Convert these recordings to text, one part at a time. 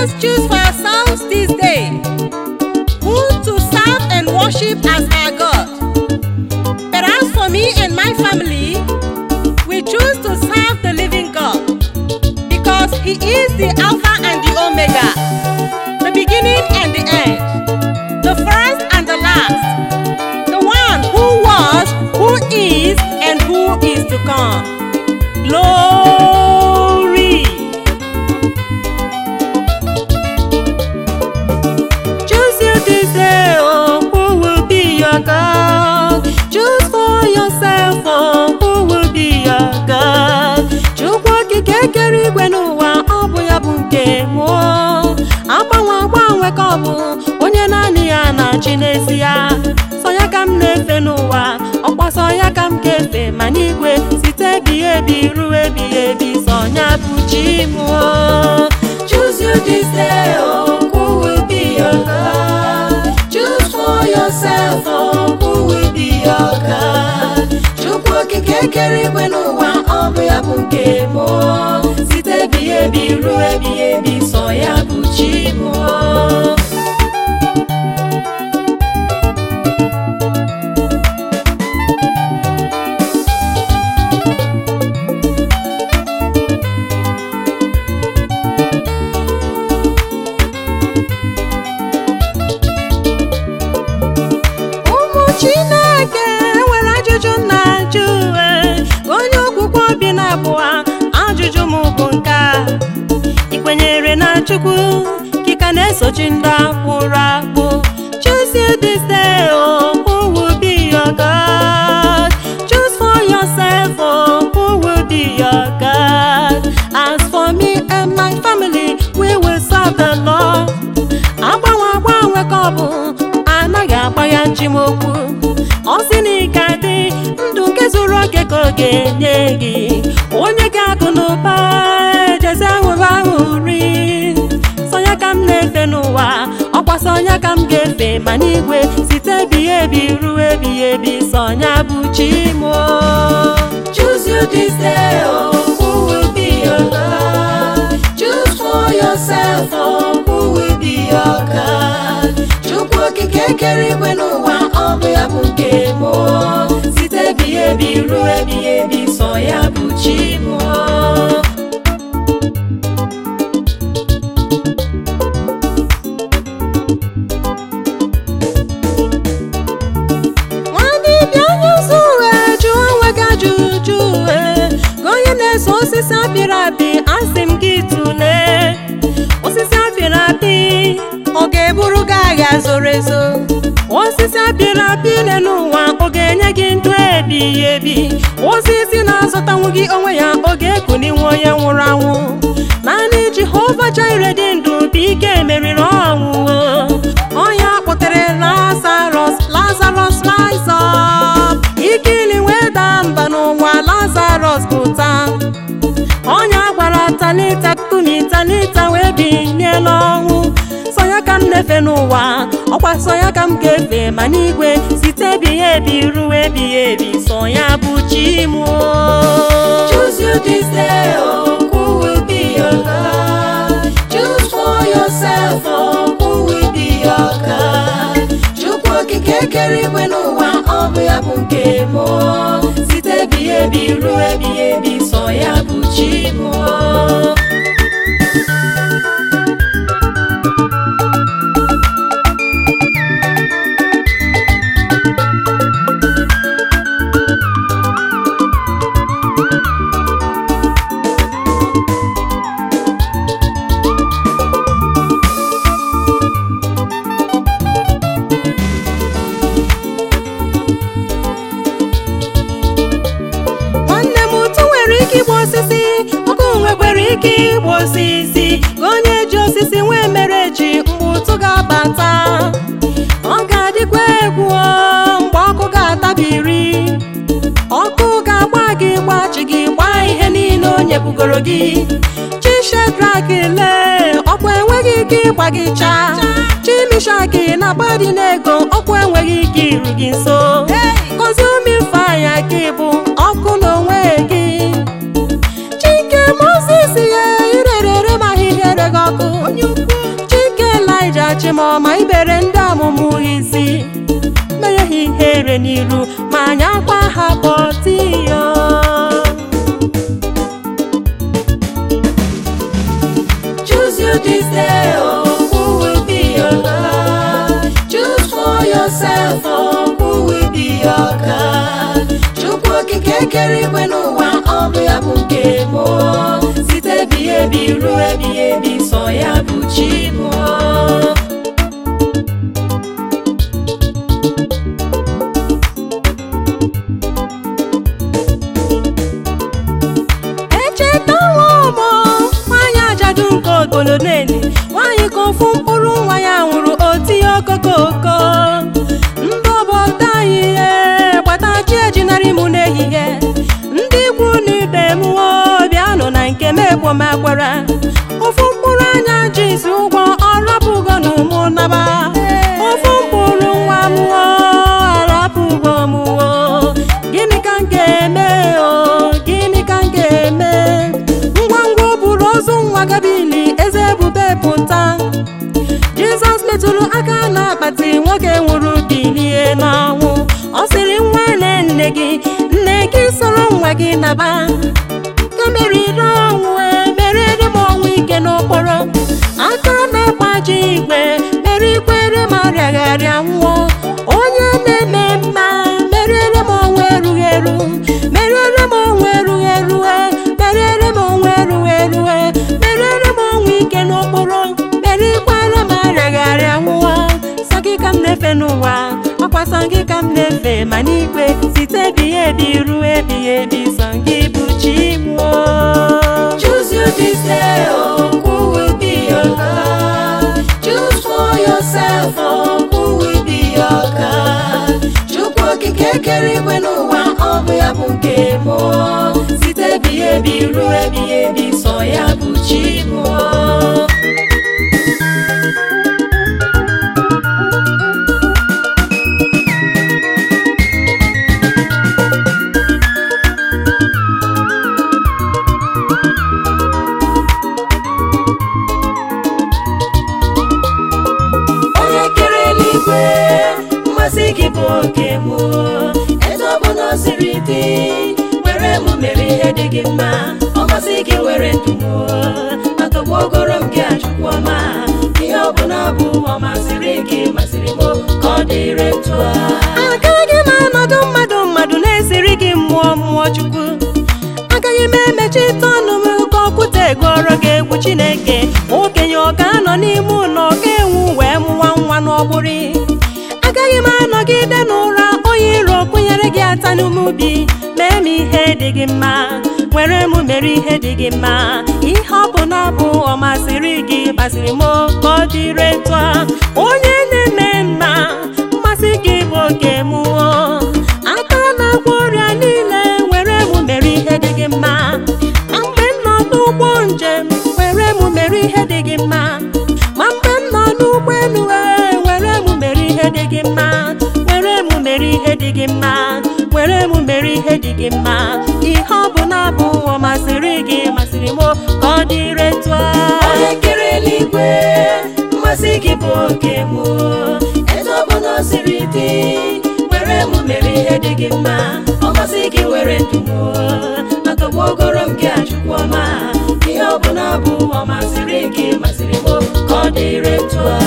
just choose for yourselves this day who to serve and worship as our God. But as for me and my family, we choose to serve the living God because He is the Alpha and the Omega, the beginning and the end, the first and the last, the one who was, who is, and who is to come. Glory! Choose you this day, oh, who will be your God? Choose for yourself, oh, who will be your God? Chukwu okike kere igwe n'ụwa, ọ bụ ya bụ nke mụọ. Agbanwe agbanwe ka ọ bụ onye naanị ya na-achị n'ezie. Sọ ya ka m na-efe n'ụwa, ọkwa sọ ya ka m ga-efe ma n'igwe site ebighị ebi ruo ebighị ebi sọ ya bụ chi mụọ. Choose you this day, oh, who will be your God? Choose for yourself, oh, who will be your God? Chukwu okike kere igwe n'ụwa, ọ bụ ya bụ nke mụọ. Site ebighị ebi ruo ebighị ebi, sọ ya bụ chi mụọ. ụmụ chineke nwere ajụjụ na ajụ ee, onye okwukwe obi na-abụọ ajụjụ m bụ nke a ị kwenyere na chukwu kika na-esochi ndị akwụrụ akpụ choose you this day oh, who will be your God choose for yourself oh, who will be your God as for me and my family we will serve the Lord agbanwe agbanwe ka ọ bụ anaghị agba ya njimokwu ọ sị na ị ga-adị ndụ nke zuru oke ka ọ ga-enye gị onye ga-agụ n'ụba ejezi ahụrụ ahụ ri sọnya ka m na-efe n'ụwa ọkwa sọnya ka m ga-efe ma n'igwe site ebighị ebi ruo ebighị ebi sọnya bụ chi mụọ choose you this day oh, who will be your God choose for yourself oh, who will be your God Chukwu okike kere igwe n'ụwa ọ bụ ya bụ nke mụọ site ebighị ebi ruo ebighị ebi sọ ya bụ chi mụọ nwadibịa onye ụzọ uwe jụọ onwe gị ajụjụ uwe gị onye na-eso osisi apịrị apị asị m gị tụlee osisi apịrị apị ọ ga-eburu gị agha zoro ezo osisi apịrị apị ile n'ụwa ọ ga-enye gị ndụ ebighị ebi osisi na-azụtanwu gị onwe ya ọ ga-ekuninwe onye nwụrụ anwụ naanị jehova jaire dị ndụ bụ ike meriri ọnwụ ọnya kpọtere lazarus lazarus rise up ikili wee daa mba n'ụwa lazarus pụta ọnya gwara talita kumi talita wee binie n'ọnwụ sọnya ka m na-efe n'ụwa ọkwa sọnya ka m ga-efe ma n'igwe site ebighị ebi ruo ebighị ebi sọnya bụ chi mụọ choose you this day oh, who will be your God choose for yourself oh, who will be your God Chukwu okike kere igwe n'ụwa ọ bụ ya bụ nke mụọ site ebighị ebi ruo ebighị ebi sọ ya bụ chi mụọ nwanne m ụtụ nwere ike igbu osisi ọkụ nwekwara ike igbu osisi ka onye ji osisi nwee mere ji mgbe ụtụ ga-abata ọ ga-adịkwa egwu o, mgbe ọkụ ga-atabiri ọkụ ga-agba gị gbachi gị gbaa ihe niile o nyebugoro gị chishedrak lee ọkwa enweghị ike ịgba gị chaa chimishaki na gbadi n'ego ọkwa enweghị ike iru gị nso koziumi faya gị bụ ọkụ n'onwe gị chike moses ya irerere ma ahịhịa gị ọkụ m ọma ibere ndị ọmụmụ isi mere ha ihere n'iru ma anyị akwa ha pọtiyo Choose you this day, oh, who will be your God? Choose for yourself, oh, who will be your God? Chukwu okike kere igwe n'ụwa, ọ bụ ya bụ nke mụ. Site ebighị ebi ruo ebighị ebi, sọ ya bụ chi mụ. echetawo m nwaanyị ajadu nke ogolo neli nwaanyị ka ofu mkpụrụ nwa ya nwụrụ otinye okokoko ndị obodo anyị ihe gbata chi ejinarị m n'ehihie ndị ikwu na ibe m wo bịanụ na nke m ekwomekwere ofu mkpụrụ anya jizi ụgwọ ọrapụgo na ụmụ naba ofu mkpụrụ nwa m wo arapụgo m wo gịnị ka m ga-eme o gịnị ka m ga-eme ngwa ngwa o buru ozu nwa gabili eze ebube pụta jizọs metụrụ aka n'akpati nwoke nwụrụ bilie n'ọnwụ ọ sịrị nwa ele nne gị nne gị soro nwa gị naba ka meriri ọnwụ wee merere m ọnwụ ike n'okporo aka na-agbaji igwe mere ikwere ma rịagharịa nwụọ onye na-eme mma merere m ọnwụ erughị eru merere m ọnwụ erughị eru merere m ọnwụ erughị eru merere m ọnwụ ike n'okporo mere ikwere ma rịagharịa nwụọ sọ gị ka m na-efe n'ụwa ọkwa sọ gị ka m na-efe ma n'igwe site ebighị ebi ruo ebighị ebi sọ gị bụ chi mụọ Choose you this day, oh, who will be your God? Choose for yourself, oh, who will be your God? Chukwu okike kere igwe n'ụwa, ọ bụ ya bụ nke mụ. Site ebighị ebi ruo ebighị ebi, sọ ya bụ chi mụọ. onye kere eluigwe mmasị gị bụ oke mụ etu ọbụla o siri dị were mụ mere ihe dị gị mma ọ masị gị were ndụ mụ atọgbu ogoro m gị achụkwu ọma ihe ọbụla bụ ọ masịrị gị masịrị m ka ọ dịrị etu a agaghị m anọdụ mmadụ mmadụ na-esiri gị mmụọ mmụọ chukwu agaghị m emechite ọnụ m ka okwute gụọrọ gị egwu chineke okenye ọ ga-anọ n'ime ụlọ ọ ga-enwu wee mụwa nwa n'ọgbụrị agaghị m anọgide n'ụra onye iro kụnyere gị ata n'ume ubi mee m ihe dị gị mma were m mere ihe dị gị mma ihe ọ bụ na bụ ọ masịrị gị masịrị m ka ọ dịrị etu a onye na-eme mma mmasị gị bụ oke mụọ aka na-agwọ ọrịa niile were m mere ihe dị gị mma ma mgbe m nọ n'ụgbọ njem were m mere ihe dị gị mma ma mgbe m nọ n'ụgbọ elu ee, were m mere ihe dị gị mma were m mere ihe dị gị mma were m mere ihe dị gị mma ihe ọ bụ na bụ ọ masịrị gị masịrị m ka ọ dịrị etu a onye kere eluigwe mmasị gị bụ oke mụ etu ọbụla o siri dị were m mere ihe dị gị mma ọ masị gị were ndụ m atọgbu ogoro m gị achụkwu ọma ihe ọbụla bụ ọ masịrị gị masịrị m ka ọ dịrị etu a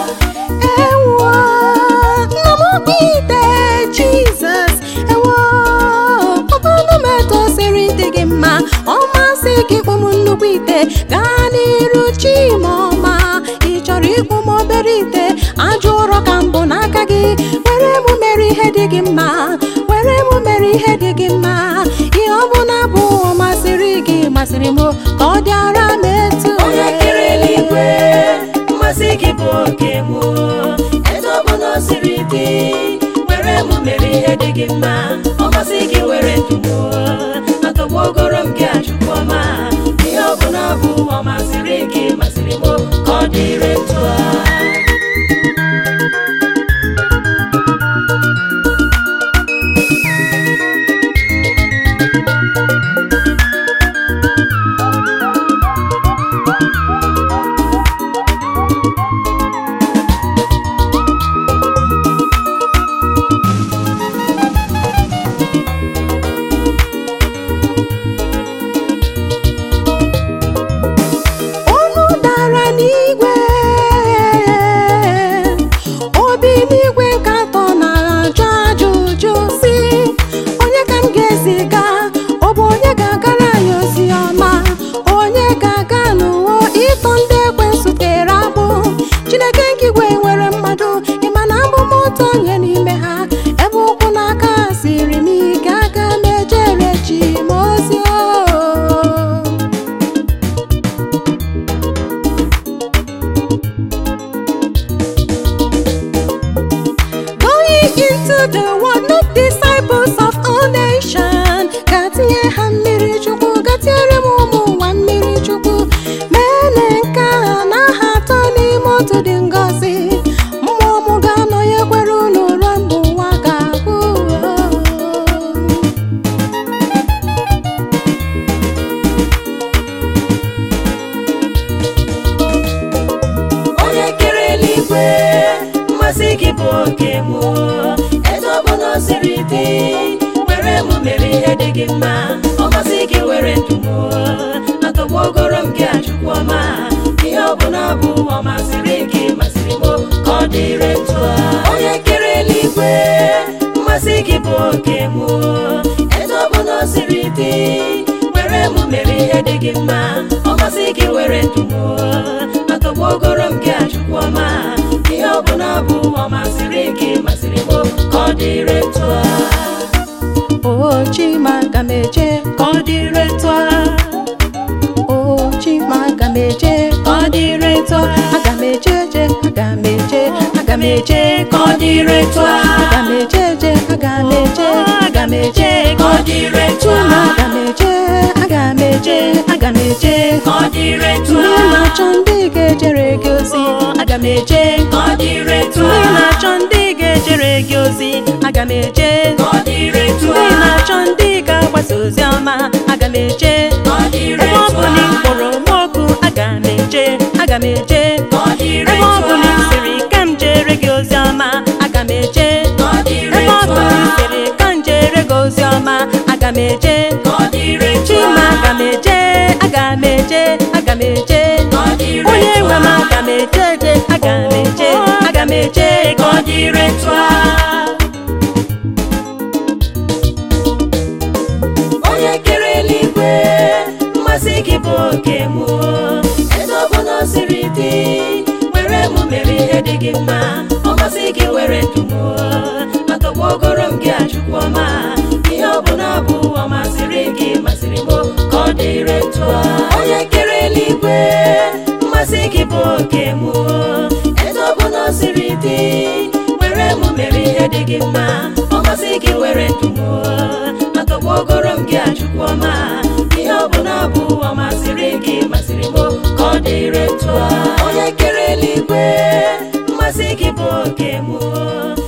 ewo nna m okpite jizọs ewo ọbụna m etosiri dị gị mma ọ masị gị kpụ m nnukwu ite gaa n'iru chimọma ị chọrọ ịkpụ m obere ite ajọ ụrọ ka mbụ n'aka gị were m mere ihe dị gị mma were m mere ihe dị gị mma ihe ọbụla bụ ọ masịrị gị masịrị m ka ọ dịara m etu onye kere eluigwe mmasị gị bụ oke mụ etu ọbụla o siri dị were m mere ihe dị gị mma ọ masị gị were ndụ m atọgbu ogoro m gị achụkwu ọma ihe ọbụla bụ ọ masịrị gị masịrị m ka ọ dịrị etu a dịrị etu a onye kere eluigwe mmasị gị bụ oke mụ etu ọ bụ na o siri dị were mụ mere ihe dị gị mma ọ masị gị were ndụ mụ atọgbu ogoro m gị achukwu ọma ihe ọ bụla bụ ọ masịrị gị masịrị m ka ọ dịrị etu a o chima aga m eje ka ọ dịrị etu a o chima aga m eje ka ọ dịrị etu a aga m eje eje aga m eje aga m eje ka ọ dịrị etu a aga m eje eje aga m eje aga m eje ka ọ dịrị etu chima a aga m eje aga m eje aga m eje ka ọ dịrị etu ndị a na-achọ ndị ga-ejere gị ozi aga m eje ka ọ dịrị etu ndị a na-achọ ndị ga-ejere gị ozi aga m eje ka ọ dịrị etu ndị a na-achọ ndị ga-agbasa ozi ọma aga m eje ka ọ dịrị ebe ọ etu bụ a na ị kpọrọ m oku aga m eje aga m eje ka ọ dịrị ebe ọ etu bụ na ị a sịrị ka m jere gị ozi ọma aga m eje ka ọ dịrị ebe ọ etu bụ na ị a sịrị ka m jere gị ozi ọma aga m eje ka ọ dịrị etu chima a aga m eje aga m eje aga m eje ka ọ dịrị onye etu nwe m a aga m eje eje aga m eje aga m eje ka ọ dịrị etu a onye kere eluigwe mmasị gị bụ oke mụ etu ọ bụ na o siri dị were mụ mere ihe dị gị mma ọ masị gị were ndụ mụ atọgbu ogoro m gị achukwu ọma ihe ọ bụla bụ ọ masịrị gị masịrị m ka ọ dịrị etu a onye kere eluigwe mmasị gị bụ oke mụ etu ọ bụ na o siri dị were mụ mere ihe dị gị mma ọ masị gị were ndụ mụ atọgbu ogoro m gị achukwu ọma ihe ọ bụla bụ ọ masịrị gị masịrị m ka ọ dịrị etu a onye kere eluigwe mmasị gị bụ oke mụ